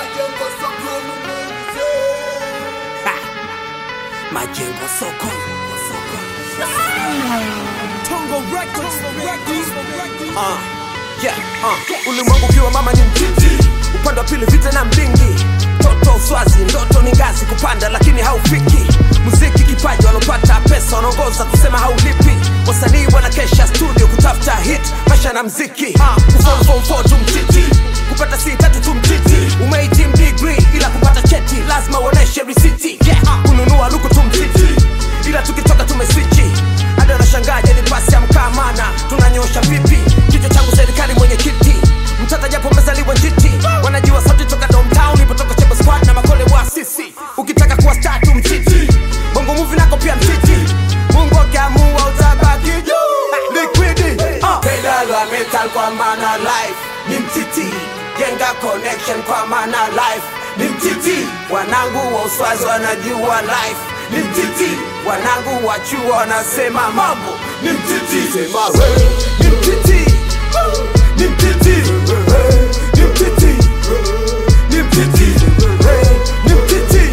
majengo sokoni Ha! Majengo soko. Tongo Records, Records, Uh, yeah, uh. Ulimwengu ukiwa mama ni mtiti, upande wa pili vita na mdingi. Toto uswazi, ndoto ni ngazi kupanda, lakini haufiki. Muziki kipaji, walopata pesa wanaongoza kusema haulipi. Wasanii wanakesha studio kutafuta hit, maisha na mziki. Uh, kuform form four tu mtiti, kupata si tatu tu mtiti. Umehitimu degree ila kupata cheti lazima uoneshe risiti. Yeah, uh, kununua luku tu mtiti, ila tukitoka tumeswichi hadi wanashangaje ni pasi ya mkamana tunanyosha vipi kichwa changu serikali mwenye kiti mtata japo mezaliwa njiti wanajua sauti toka downtown ipotoka chemba squad na makole wa sisi ukitaka kuwa star tu mtiti bongo movie nako pia mtiti mungu akiamua utabaki juu liquidi uh. pedal wa metal kwa maana life ni mtiti jenga connection kwa maana life ni mtiti wanangu wa uswazi wanajua life ni mtiti wanangu wa chuo wanasema mambo ni mtiti sema we ni mtiti ni mtiti ni mtiti ni mtiti ni mtiti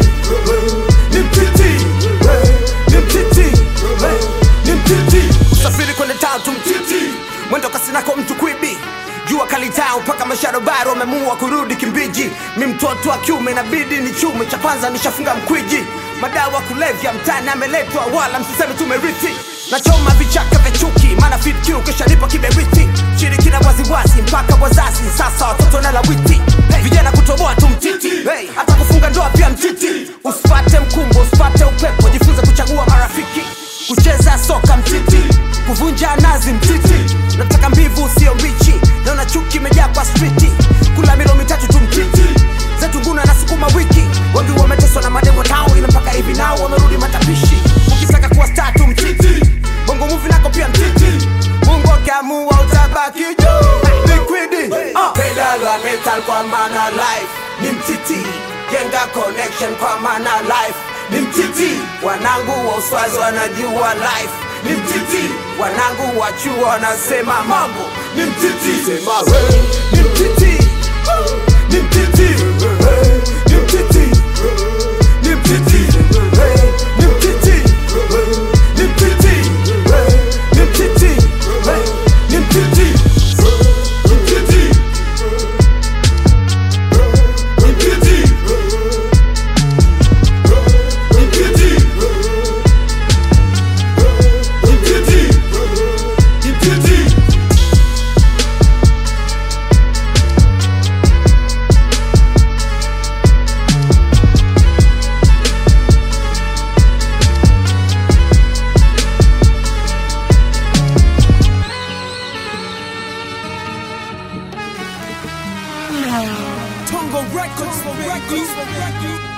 ni mtiti ni mtiti ni mtiti usafiri kwende tatu mtiti mwendo kasinako mtu kwibi jua kalitao mpaka masharobaro wamemua kurudi kimbiji mi mtoto wa kiume inabidi ni chume cha kwanza nishafunga mkwiji madawa kulevya mtani ameletwa wala msiseme tumerithi nachoma vichaka vya chuki maana fit Q kisha nipo kiberiti shirikina waziwazi mpaka wazazi sasa watoto na lawiti hey, vijana kutoboa tu mtiti hey, hata kufunga ndoa pia mtiti usipate mkumbo usipate upepo jifunze kuchagua marafiki kucheza soka mtiti kuvunja nazi mtiti nataka mbivu sio mbichi naona chuki imejaa kwa striti kula milo mitatu tu mtiti zetu nguna na sukuma wiki wengi wameteswa na mademo nao ila mpaka hivi nao wamerudi matapishi ukitaka kuwa star tu mtiti bongo muvi nako pia mtiti mungu akiamua utabaki juu liquidi uh. pedal wa metal kwa maana life ni mtiti jenga connection kwa maana life ni mtiti wanangu wa uswazi wanajua life ni mtiti wanangu wa chuo wanasema mambo ni mtiti sema we ni mtiti ni mtiti ni mtiti ni mtiti ni mtiti ni mtiti ni mtiti ni mtiti ni mtiti Tongo Records, Records, Records.